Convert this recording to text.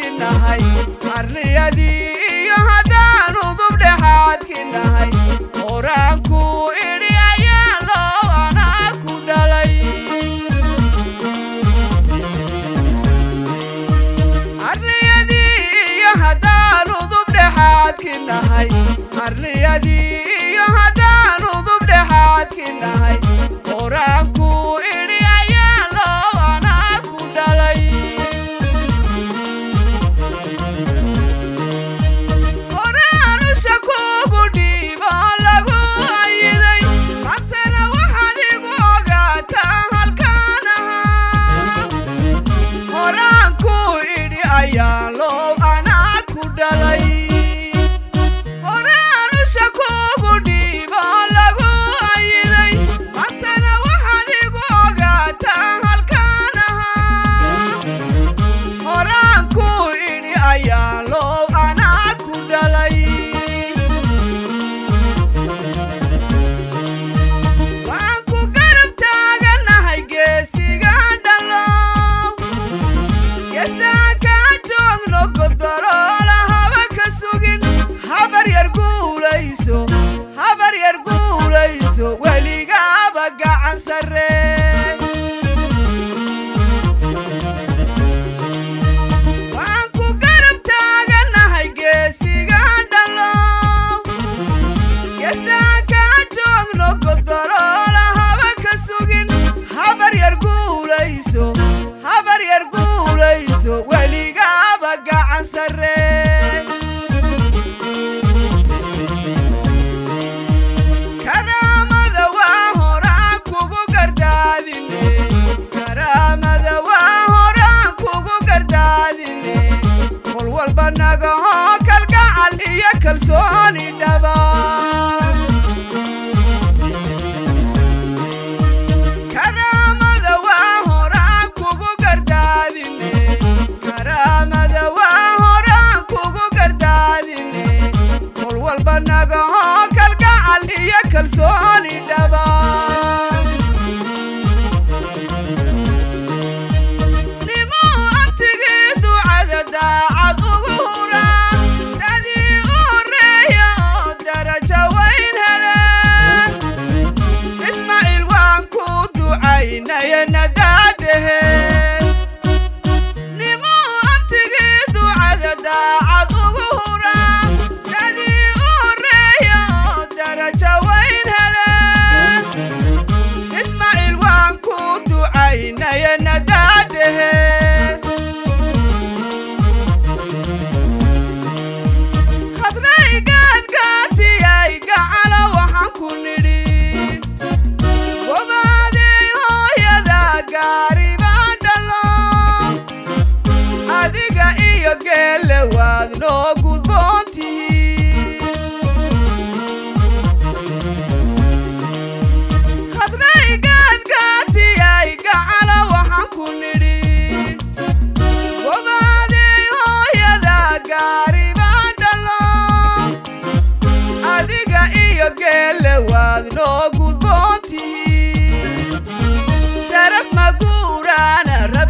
dhexaadki nahay arliyadii iyo haddaan udub dhexaadki nahay horaanku idhi ayaa loo anaa ku dhalay arliyadii iyo haddaan udub dhexaadki nahay arliyadii iyo haddaan udub dhexaadki nahay horaanku idhi ayaa loo anaa ku dhalay horaanusha kugu dhiibo lagu ayiday hantana waxaad igu ogaataa halkaan ahaa horaanku idhi ayaa loo anaa ku dhalay horaanusha kugu dhiibo lagu ayiday hantana waxaad igu ogaataa halkaan ahaa horaanku idhi ayaa loo anaa ku dhalay waan ku garab taaganahay geesiga dhalow geestaa kaa joogno godoloola haba ka sugin habar yar guulayso habar yar guulayso weligaaba gacan sarree waan ku garab taaganahay geesiga dhalow geestaa kaa joogno godoloola haba ka sugin habar yar guulayso habar yar guulayso weligaaba gacan sarree karaamada waa horaan kugu gardaadine karaamada waa horaan kugu gardaadine kol walba nagahoo kalgacal iyo kalsooni dhaba karaamada waa horaan kugu gardaadine karaamada waa horaan kugu gardaadine kol walba nagahoo kalgacal iyo kalsooni dhaba nimuu abtigii ducada daacad ugu hura dadii u horreeya oo darajo wayn hele ismaaciil waan ku ducaynaya nadaadahe nimuu abtigii ducada daacad ugu hura dadii u horreeya oo darajo wayn hele ismaaciil waan ku ducaynaya nadaadahe khadray gaadgaatiyay gacala waxaan ku nidhi wabaadey hooyada gaari baan dhalo adiga iyo geelle waad noo gudboontihiin khadray gaadgaatiyay gacala waxaan ku nidhi wabaadey hooyada gaari baan dhalo adiga iyo geelle waad noo gudboontihiin sharaf maguuraana